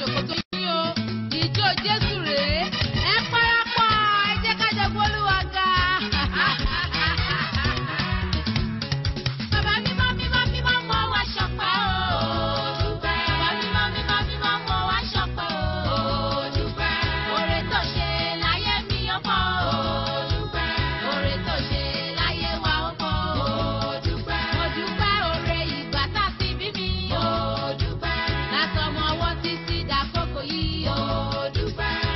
ṣòkòtò yín o ìjó jésù rèé ẹ parapọ̀ ẹ jẹ́ ká jẹ gbólúwa ga. Bàbá mímọ́ mímọ́ mímọ́ mọ́ wá ṣọpẹ́ o. Bàbá mímọ́ mímọ́ mímọ́ mọ́ wá ṣọpẹ́ o. Oore tó ṣe láyé mi ó pọ̀ o. Oore tó ṣe láyé wa ó pọ̀ o. Mo dúpẹ́ oore ìgbà tá a ti bí mi o. Látọmọ ọwọ́ títí dàkókò yìí o.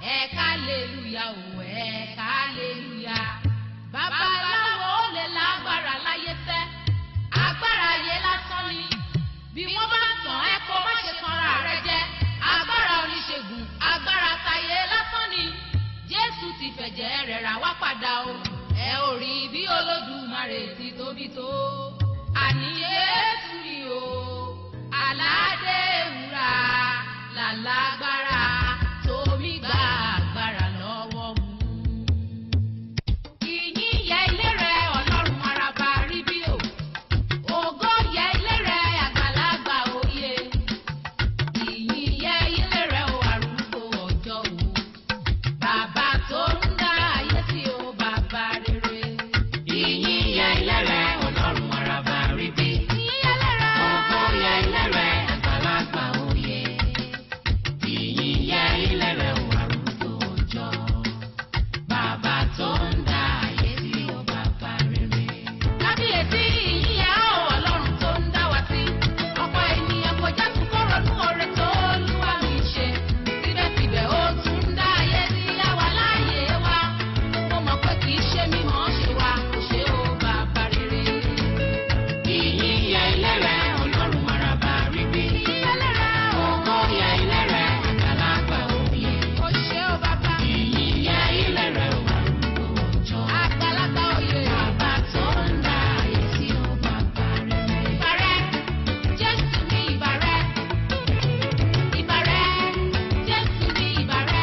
ẹ̀ka aleluya o ẹ̀ka aleluya. babaláwo ó lè lágbára láyé tẹ́ agbára ayé lásán ni bí wọ́n bá tàn ẹ́ kó má ṣe tanra rẹ jẹ agbára oníṣègùn agbára tayé lásán ni jésù ti fẹ̀jẹ̀ rẹ̀ rà wá padà o ẹ ò rí bí olódùmarè ti tóbi tó àní jésù ni o aládé wúrà làlágbára tómi gba agbára lọ́wọ́ mu. ìyìn yẹ ilé rẹ ọlọ́run araba rí bí o ògo yẹ ilé rẹ àgbàlagbà òye ìyìn yẹ ilé rẹ o arúgbó ọjọ́ o bàbá tó ń dá ayé tí o bàbá rere. Ìyìn yẹ ilé rẹ̀ ọlọ́run araba rí bí. ìyìn yẹ ilé rẹ Ògo yẹ ilé rẹ̀ àgbàlagbà òye. Ìyìn yẹ ilé rẹ̀ ò arúgbó ọjọ́. Bàbá tó ń dá ayé tí ó bàbá rere. kábíyèsí ìyìn yẹ o ọlọ́run tó ń dá wa sí ọ̀pọ̀ ènìyàn kò já tún kó ronú oore tó Olúwa mi ṣe síbẹ̀síbẹ̀ ó tún ń dá ayé sí àwa láàyè wa mo mọ̀ pé kì í ṣe mímọ́ ṣe wa kò ṣe o bàbá rere. Ìyìn yẹ ilé rẹ̀ ọlọ́run araba rí bí. ìyìn yẹ ilé rẹ o Ògo yẹ ilé rẹ̀ àgbàlagbà òye. kò ṣe o bàbá Ìyìn yẹ ilé rẹ̀ ò arúgbó ọjọ́. àgbàlagbà òye. Bàbá tó ń dá ayé tí ó bàbá rere. Ìbàrẹ̀, Jésù ní ìbàrẹ̀. Ìbàrẹ̀, Jésù ní ìbàrẹ̀.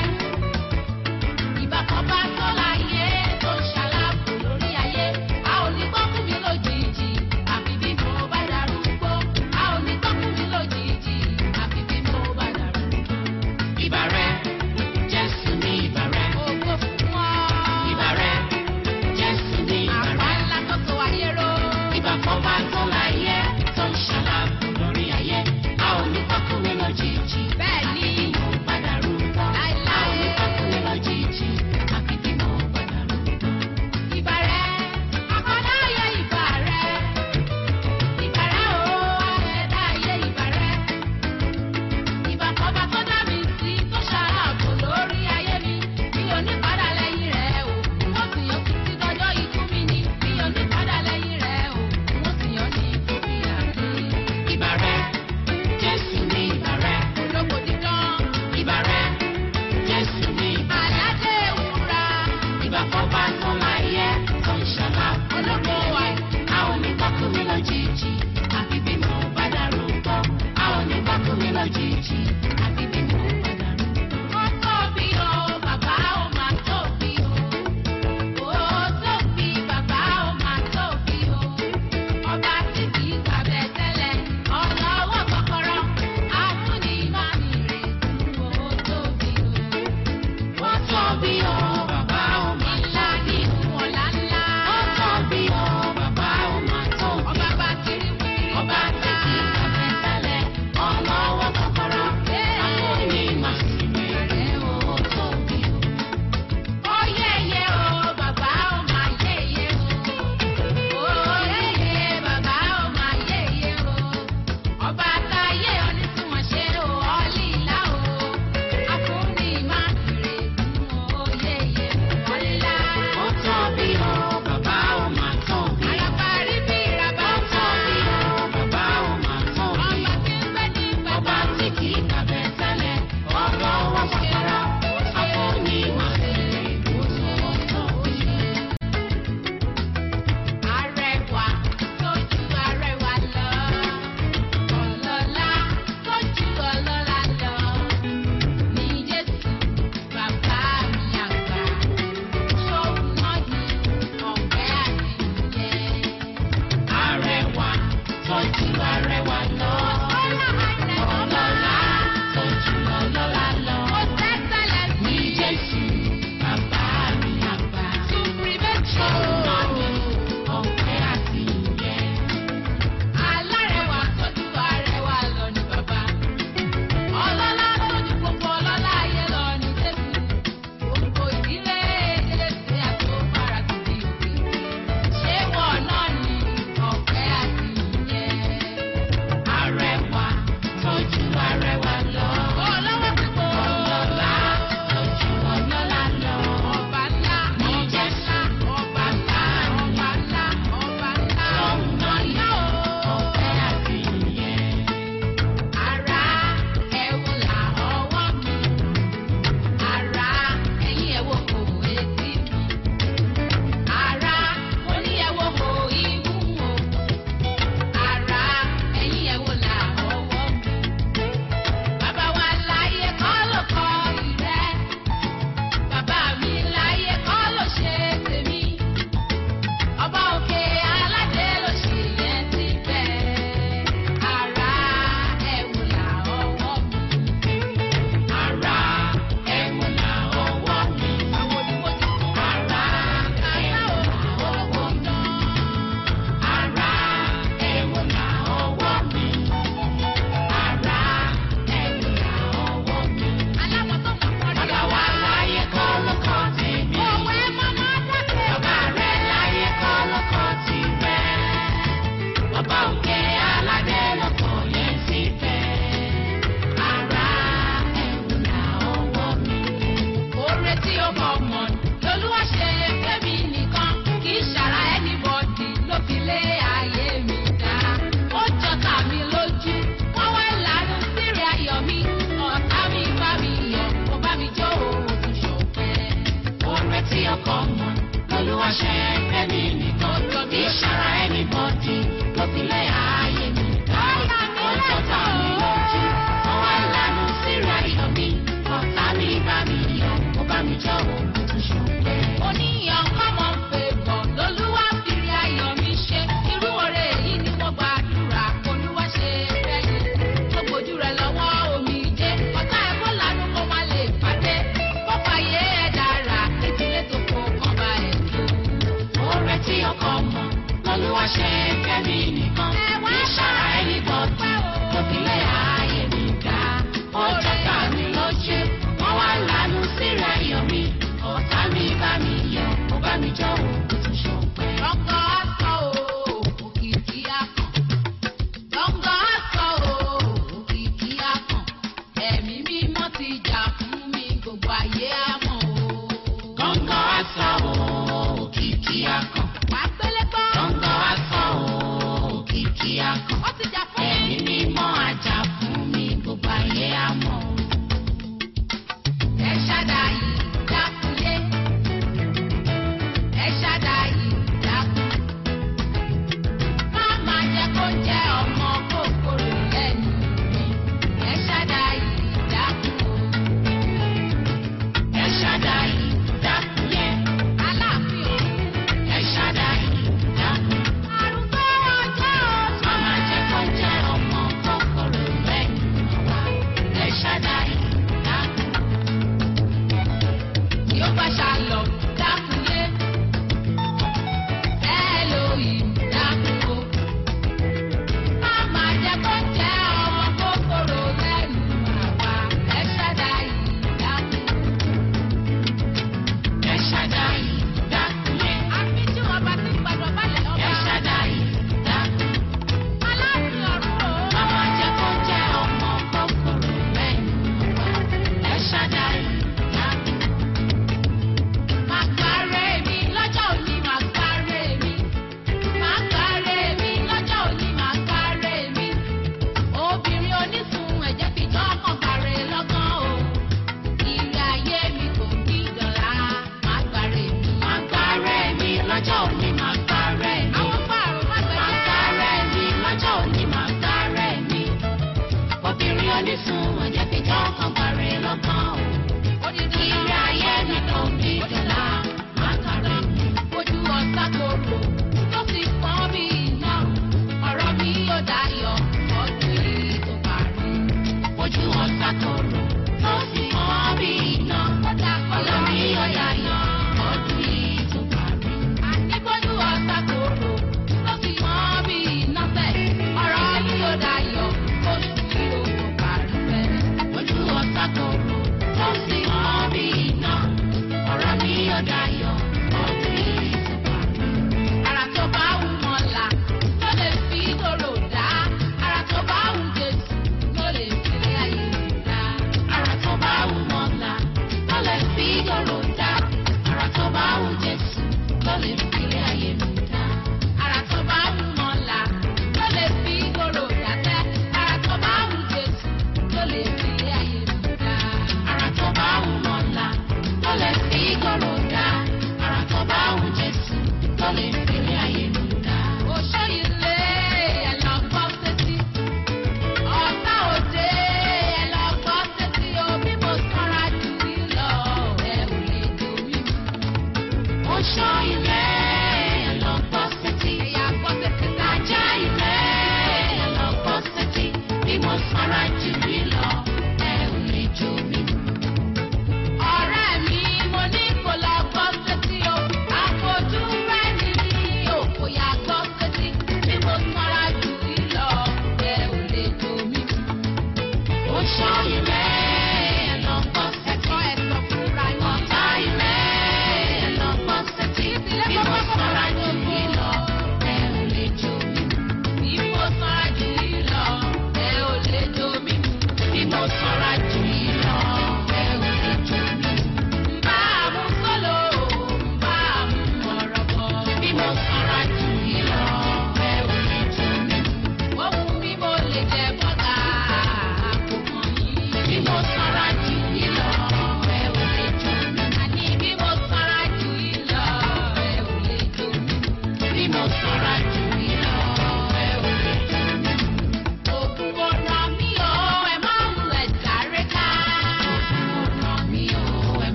Ìbà kan bá tó láyé tó ń ṣàlàbò lórí ayé. A ò ní gbọ́ fún mi lójijì, àfi bí mo bá darúgbó. A ò ní gbọ́ fún mi lójijì, àfi bí mo bá darúgbó. Ìbàrẹ̀, Jésù ní ìbàrẹ̀. Ògo fún ọ. Ìbàrẹ̀, Jésù ní Àpá ìbàrẹ̀. ńlá tó tó ayé ró. Ìbà kan bá tó láyé tó ń ṣàlàbò lórí ayé. A ò ní pákúwé lójijì. Bẹ́ẹ̀ ni. Mo padà rúgbó. A ò ní pákúwé lójijì. Àfi bí mo padà rúgbó. Ìbàrẹ̀, àkọ́dá ayé ìbàrẹ̀. Ìbàrẹ̀ o, àṣẹ̀dá ayé ìbàrẹ̀. Ìbà kan bá tó dá mi sí tó ṣàlàbò lórí ayé mi. Mi ò ní padà lẹ́yìn rẹ̀ o. Wọ́n sì yan títí dọjọ́ ikú mi ni. Mi ò ní padà lẹ́yìn rẹ̀ o. Wọ́n sì yan ní ìfòfì àdé. Ìbàrẹ̀, Jésù ní ìbàrẹ̀. Olóko dídán, Ìbàrẹ̀, Jésù ní ìbàrẹ̀. aládé wúrà. Ìbà kan bá tó láyé tó ń ṣàlàbò lórí ayé. A ò ní pákúwé lójijì. Àfi bí mo bá darúgbó. A ò ní pákúwé lójijì. Àfi bí mo bá darúgbó. Ó tóbi o, bàbá ó máa tóbi o. Ó tóbi, bàbá ó máa tóbi o. Ọba tí kì í gbàgbẹ́ tẹ́lẹ̀, ọlọ́wọ́ kọ́kọ́rọ́, àfúnni máa ní ìrètí. Ó tóbi o. Ó tóbi o, bàbá ó máa Ńlá ní ọ̀la ńlá. Ó tóbi o, bàbá ó máa tóbi. Ọba bá kiri wí. Ọba tí kì í gbàgbé tẹ́lẹ̀, ọlọ́wọ́ kọ́kọ́rọ́. Ee, ṣe fẹ́mi nìkan kì í ṣara anybody ló fi lé ayé mi ká. Ó jọta mi lójú, wọ́n wá lánú síra iyọ̀ mi. Ọ̀tá mi bá mi yọ̀, ó bá mi jọ òun tún ṣọpẹ́. Oníyàn kọ́mọ fèbọ̀ lolúwa fìrí ayọ̀ mi ṣe. Irú oore èyí ni mo gbàdúrà olúwa ṣe fẹ́yìn. Mo gbójú rẹ̀ lọ́wọ́ omi jẹ́. Ọ̀tá ẹ̀ kó lanu kó má lè pàdé. Pọ́pọ̀ ayé ẹ̀ dára, ìdílé tó kó kàn bá ẹ̀ tó. Oore tí ọkọ mọ, lọ́lúwa ṣe fẹ́mi nìkan. Ẹ wá Kì í ṣara anybody ló fi lé ayé mi ká. Ó jọta mi lójú, wọ́n wá lánú síra iyọ̀ mi. Ọ̀tá mi bá mi yọ̀, ó bá mi jọ òun tún ṣọpẹ́. Lọ́ngọ́ aṣọ o, òkìkí akàn. Lọ́ngọ́ aṣọ o, òkìkí akàn. Ẹ̀mí mímọ́ ti jà fún mi, gbogbo ayé á mọ̀ o. Gọ́ngọ́ aṣọ òkìkí akàn. Wà á gbélé gbọ́. Gọ́ngọ́ aṣọ òkìkí akàn. Ó ti jà fún mi. Ẹ̀mí mímọ́ ajá fún mi, gbogbo ayé á mọ̀. Ẹ ṣàdáyé dákúlé. Ẹ ṣàdáyé dákú. Má máa jẹ́ kó jẹ́ ọmọ kòkòrò lẹ́nu mi. Ẹ ṣàdáyé dákú. Ẹ ṣáda yìí dákúnlẹ̀. Aláàfin òun. Ẹ ṣá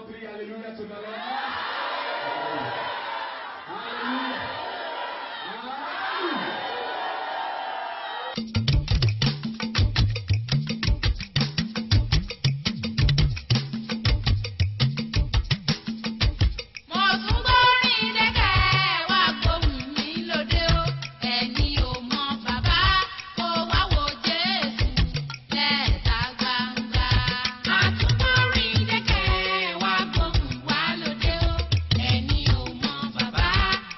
three, hallelujah to the Lord. Hallelujah. Hallelujah. Mo tún gbórin dẹ́kẹ̀ wá gbóhùn mi lóde o. Ẹni ò mọ bàbá kó wá wo Jésù lẹ́ẹ̀ta gbangba. A tún gbórin dẹ́kẹ̀ wá gbóhùn wá lóde o. Ẹni ò mọ bàbá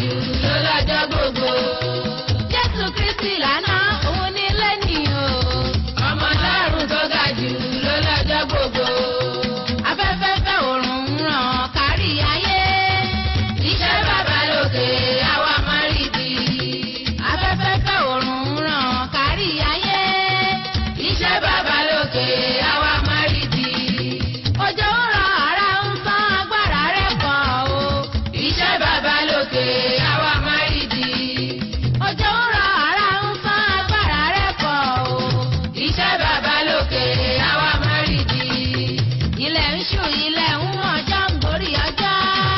jù ló lọ́jọ́ gbogbo. Jésù Kristi lànà òun ní lẹ́nìí o. Ọmọ Ọlọ́run tó ga jù ló lọ́jọ́ gbogbo. Afẹ́fẹ́ fẹ́ òòrùn ń ràn kárí ayé. Iṣẹ́ bàbá lókè àwa máa rí bí. Afẹ́fẹ́ fẹ́ òòrùn ń ràn kárí ayé. Iṣẹ́ bàbá lókè àwa máa rí bí. Òjò ń rọ̀ ara ń sán agbára rẹ̀ pọ̀ o. Iṣẹ́ bàbá lókè àwa máa rí bí. Òjò ń rọ̀ ara ń sán agbára rẹ̀ pọ̀ o. Iṣẹ́ bàbá lókè àwa máa rí bí. Ilẹ̀ ń ṣú ilẹ̀ ń mọ̀ ọjọ́ ń gorí ọjọ́.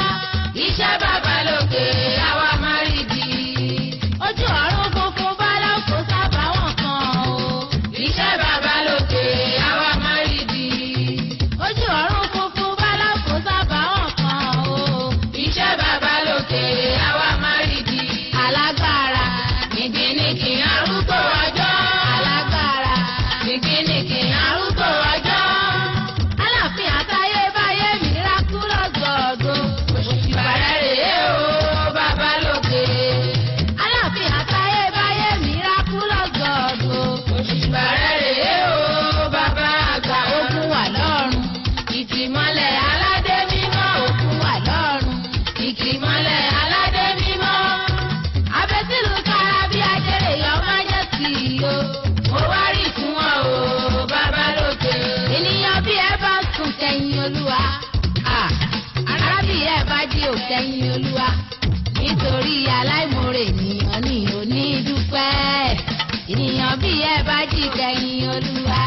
Iṣẹ́ bàbá lókè àwa máa rí bí. Ojú ọ̀run funfun bá lọ́kọ̀ sábà wọ̀n kan o. Iṣẹ́ bàbá lókè àwa máa rí bí. Ojú ọ̀run funfun bá lọ́kọ̀ sábà wọ̀n kan o. Iṣẹ́ bàbá lókè àwa máa rí bí. Alágbára nìkìnìkì arúgbó ọjọ́. Alágbára nìkìnìkì arúgbó ọjọ́. Aláàfin àtayébáyé miraculous God o. Òṣìbàrẹ̀ rèé o, bàbá lókè. Aláàfin àtayébáyé miraculous God o. Òṣìbàrẹ̀ rèé o, bàbá àgbà. Ogun wà lọ́run, ìtìmọ́lẹ̀ aládé mímọ́. Ogun wà lọ́run, ìtìmọ́lẹ̀ aládé mímọ́. Abẹ́sílù kára bí ajẹ́rè yọ májẹ̀sì o. Mo wá rí fún ọ o, bàbá lókè. Ènìyàn bí ẹ bá sùn tẹ̀yìn olúwa. Ah, Ará bí ẹ bá jí ò tẹ̀yìn olúwa. Nítorí aláìmoore ènìyàn ní òní dúpẹ́. Ènìyàn bí ẹ bá jí tẹ̀yìn olúwa.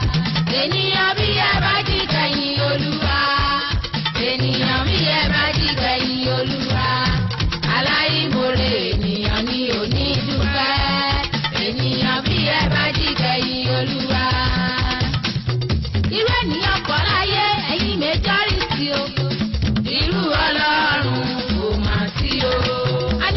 Ènìyàn bí ẹ bá jí tẹ̀yìn olúwa. Ènìyàn bí ẹ bá jí tẹ̀yìn olúwa. Aláìmoore ènìyàn ní òní dúpẹ́. Ènìyàn bí ẹ bá jí tẹ̀yìn olúwa irú ènìyàn kọ́ láyé ẹ̀yin majority o. irú ọlọ́run kò mà sí o. a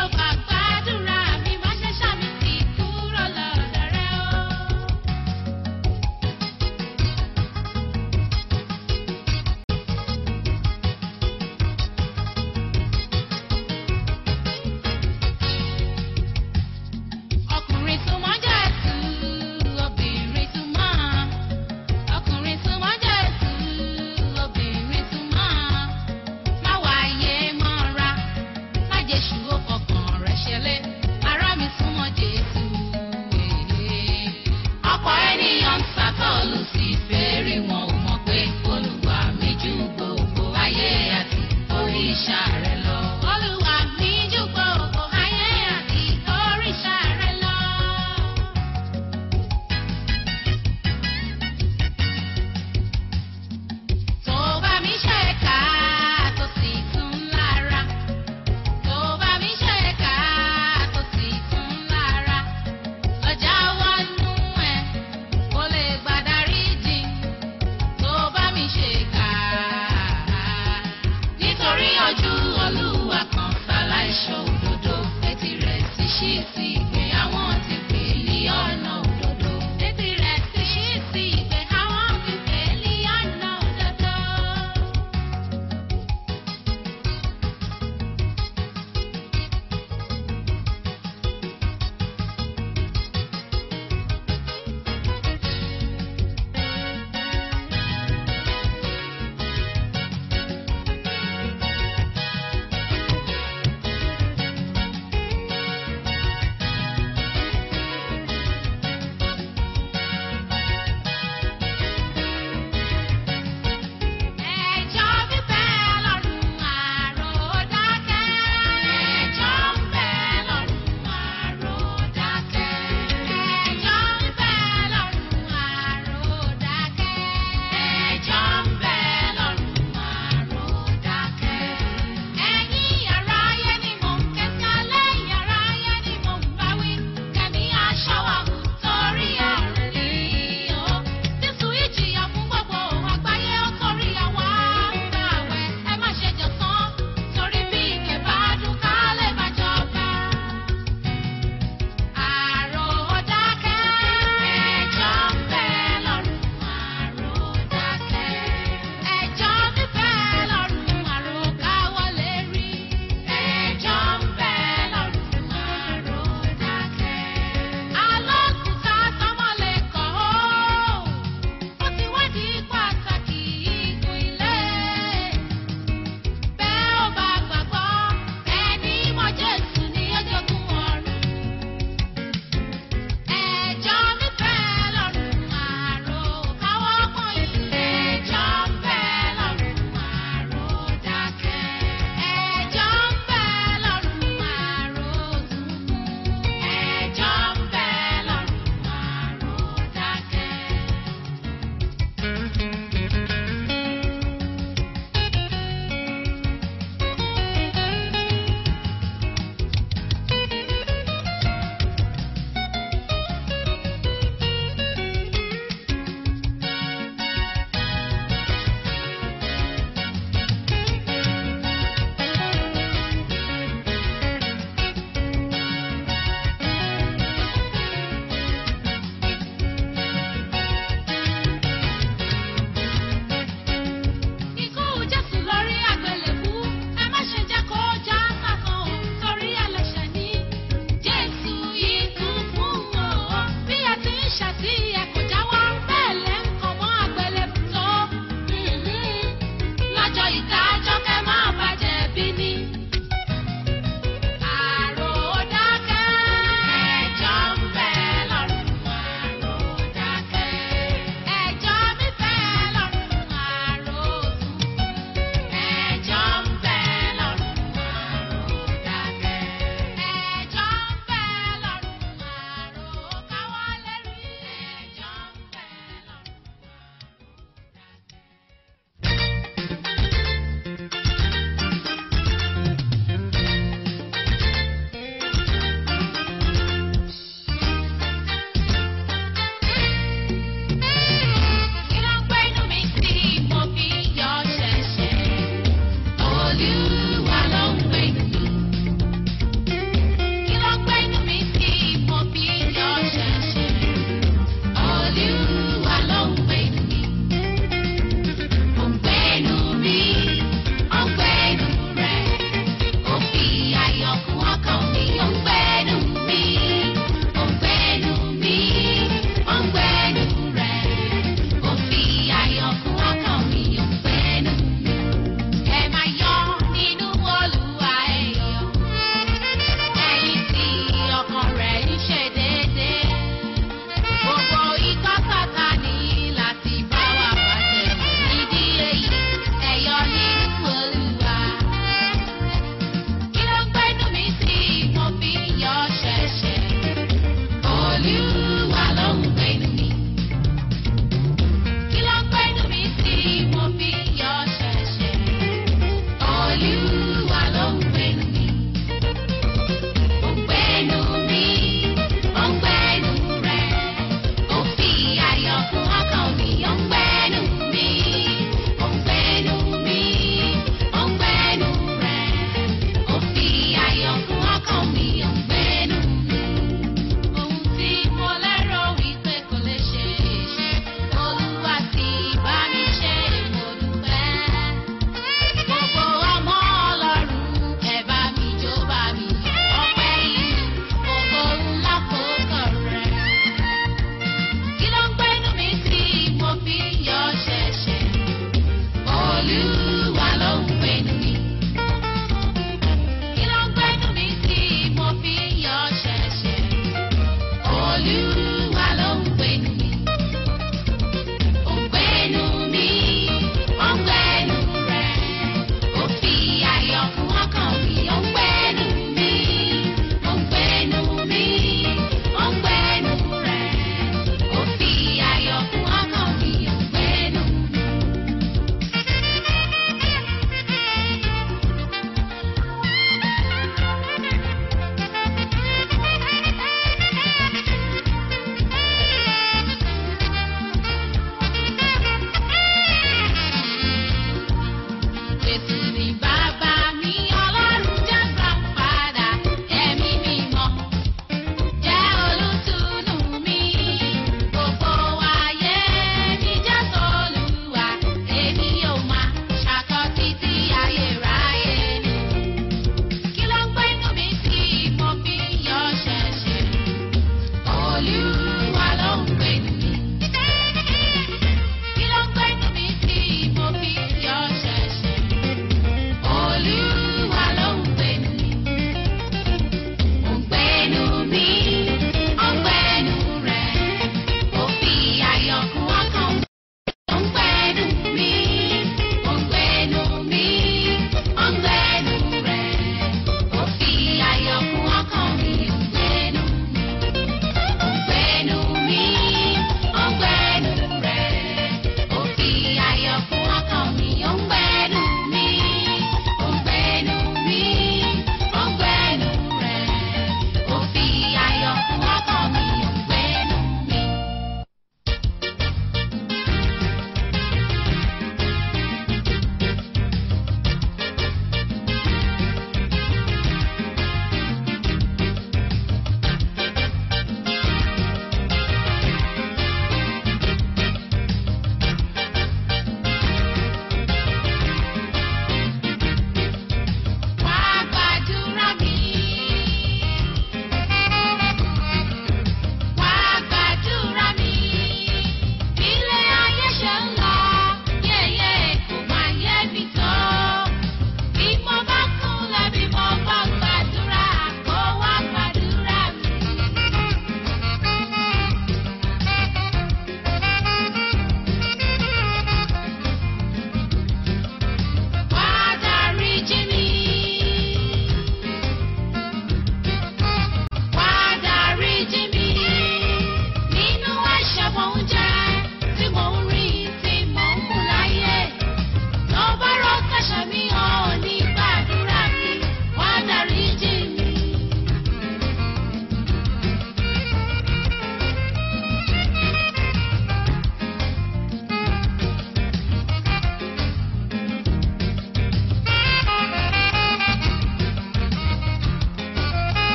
ò bá gbàdúrà mi má ṣe ṣàmì sí kúrò lọ́dọ̀ rẹ o. ọkùnrin súnmọ́ Jésù obìnrin súnmọ́ ọkùnrin súnmọ́ Jésù obìnrin súnmọ́ má wáyé mọ́ra má jésù ó fọkàn rẹ̀ ṣẹlẹ̀ ará mi súnmọ́ Jésù. ọ̀pọ̀ ènìyàn ń sàtọ́lù sí fèrè wọn ò mọ̀ pé olúwa mi ju gbogbo ayé àti òrìṣà rẹ̀ lọ. olúwa mi ju gbogbo ayé àti òrìṣà rẹ̀ lọ. tó bá mi ṣe ká tó sì tún lára tó bá mi ṣe ká tó sì tún lára lọ́jà wọnú ẹ̀ kó lè gbàdarí jìn tó bá mi ṣe ká nítorí ojú olúwa kan ṣaláìṣọ òdodo etí rẹ̀ ti ṣí sí ìgbé àwọn ti pè ní ọ̀nà òdodo etí rẹ̀ ti ṣí sí ìgbé àwọn ti pè ní ọ̀nà òdodo.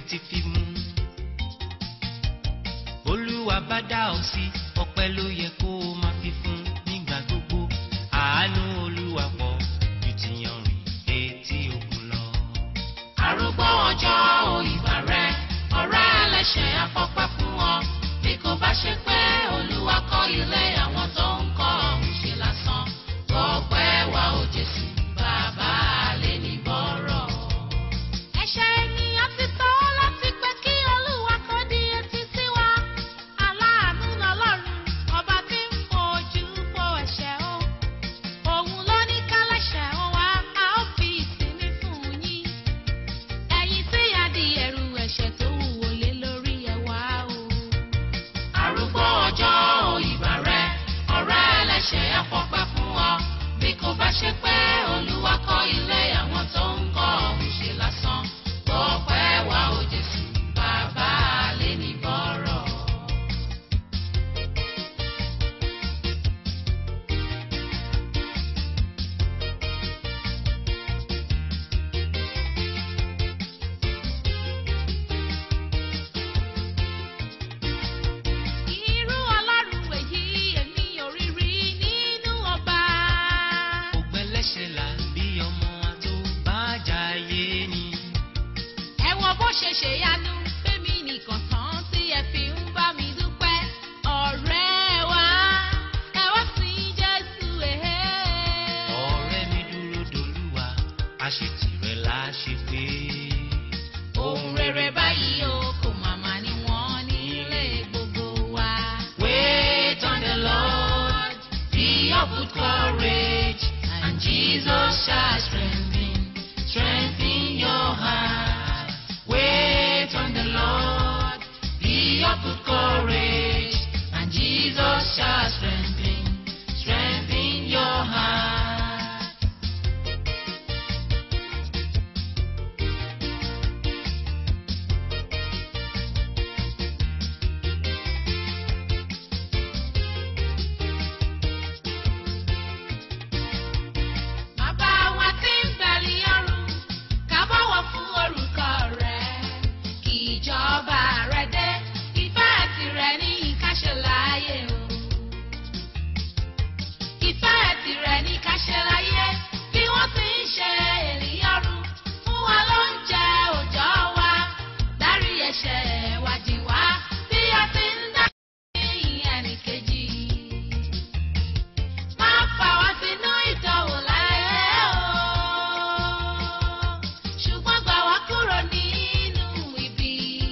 ti fi mú. olúwa bá dá ọ sí ọpẹ́ ló yẹ kó o máa fi fún nígbà gbogbo àánú olúwa pọ̀ ju ti yanrìn etí òkun lọ. arúgbó ọjọ́ òyìnbá rẹ ọ̀rẹ́ ẹlẹ́ṣẹ̀ afọ́pẹ́ fún ọ bí kò bá ṣe pé olúwa kọ́ ilé àwọn tó ń kọ́ ọ̀hún ṣe lásán gbọ́pẹ́ wa ò jésù bàbá lè ní bọ́rọ̀. Ẹ̀ṣẹ̀ ènìyàn ti tó láti pé kí Olúwa kó di etí sí wa. Aláàánú lọ́lọ́run, ọba tí ń fojú fo ẹ̀ṣẹ̀ o. Òun ló ní kálẹ̀ṣẹ̀ o wá, a ó fi ìsinmi fún yín. Ẹ̀yin tí a di ẹrù ẹ̀ṣẹ̀ tó wúwo lé lórí ẹ̀ wá o. arúgbó ọjọ́ òyìnbá rẹ ọ̀rẹ́ ẹlẹ́ṣẹ̀ afọ́pẹ́ fún ọ bí kò bá ṣe pé olúwa kọ́ ilé àwọn tó ń kọ́ ọ̀hún ṣe lásán gbọ́pẹ́ wa ò jésù bàbá lè ní bọ́rọ̀. Irú Ọlọ́run èyí èmi ò rí rí nínú ọba. ògbẹ́lẹ́ṣẹ̀ là bí ọmọ àtòbájáyé ni. ẹ wo bó ṣe ṣèyanu fẹ́mi nìkan tán tí ẹ fi ń bá mi dúpẹ́ ọ̀rẹ́ wa ẹ wá sí jésù èhé. ọ̀rẹ́ mi dúró dolúwa àṣetìrẹ la ṣe pé. ohun rere báyìí o kò màmá ni wọ́n nílé gbogbo wa. Wait on the Lord, be of good courage, and Jesus shall strengthen, strengthen your heart. Wait on the Lord, be of good courage, and Jesus shall strengthen, strengthen your heart. Bàbá wa tí ń bẹ̀lì ọ̀run, ká bọ̀wọ̀ fún orúkọ rẹ̀. Kí ìjọba rẹ̀ dé, ìfẹ́ tirẹ̀ ní ìkáṣẹ́ láyé o. Ìfẹ́ tirẹ̀ ní ìkáṣẹ́ láyé, bí wọ́n ti ń ṣe ènìyàn rú. Fún wa lóúnjẹ òòjọ́ wa, dárí ẹ̀ṣẹ̀ wa jì wá, bí a ti ń dá ní ẹnìkejì. Má fà wá sínú ìdánwò láyé o. Ṣùgbọ́n gbà wá kúrò nínú ibi.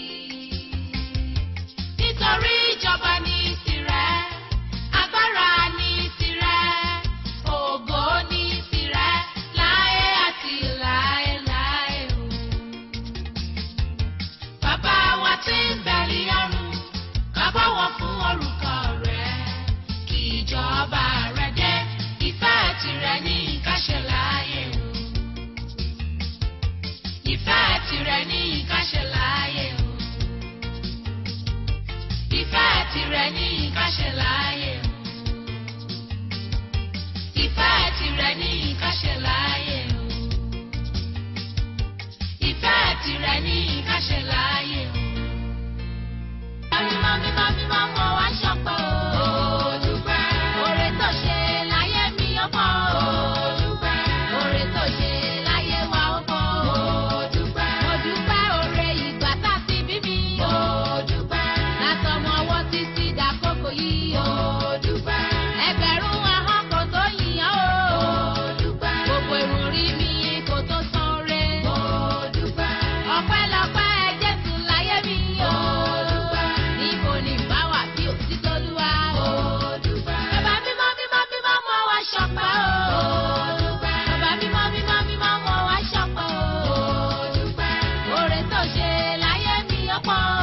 Nítorí ìjọba ní tirẹ̀, agbára ní tirẹ̀, ògo ní tirẹ̀, láyé àti láéláé o. Bàbá wa tí ń bẹ̀lì ọ̀run, ká bọ̀wọ̀ fún orúkọ rẹ̀. Kí ìjọba rẹ̀ dé, ìfẹ́ tirẹ̀ ní ìkáṣẹ́ láyé o. Ìfẹ́ tirẹ̀ ní ìkáṣẹ́ láyé o. Ìfẹ́ tirẹ̀ ní ìkáṣẹ́ láyé o. Ìfẹ́ tirẹ̀ ní ìkáṣẹ́ láyé o. Ìfẹ́ tirẹ̀ ní ìkáṣẹ́ láyé o. Mímọ́ mímọ́ mímọ́ mo wá ṣọpẹ́ o. Dúpẹ́. Oore tó ṣe láyé mi ó pọ̀ o. Dúpẹ́. Oore tó ṣe láyé wa ó pọ̀ o. Dúpẹ́. Mo dúpẹ́ oore ìgbà tá a ti bí mi o. Dúpẹ́. Látọmọ ọwọ́ títí dàkókò yìí o. Dúpẹ́. Ẹgbẹ̀rún ahọ́n kò tó yìnyín o. Dúpẹ́. Gbogbo irun orí mi kò tó san re. Dúpẹ́. Ọpẹ́lọpẹ́ Jésù láyé mi o. Dúpẹ́. Níbo ni bá wà bí òtítọ́ Olúwa o. Dúpẹ́. Bàbá mímọ́ mímọ́ mímọ́ mo wá ṣọpẹ́ o. Dúpẹ́. Bàbá mímọ́ mímọ́ mímọ́ mo wá ṣọpẹ́ o. Dúpẹ́. Oore tó ṣe láyé mi ó pọ̀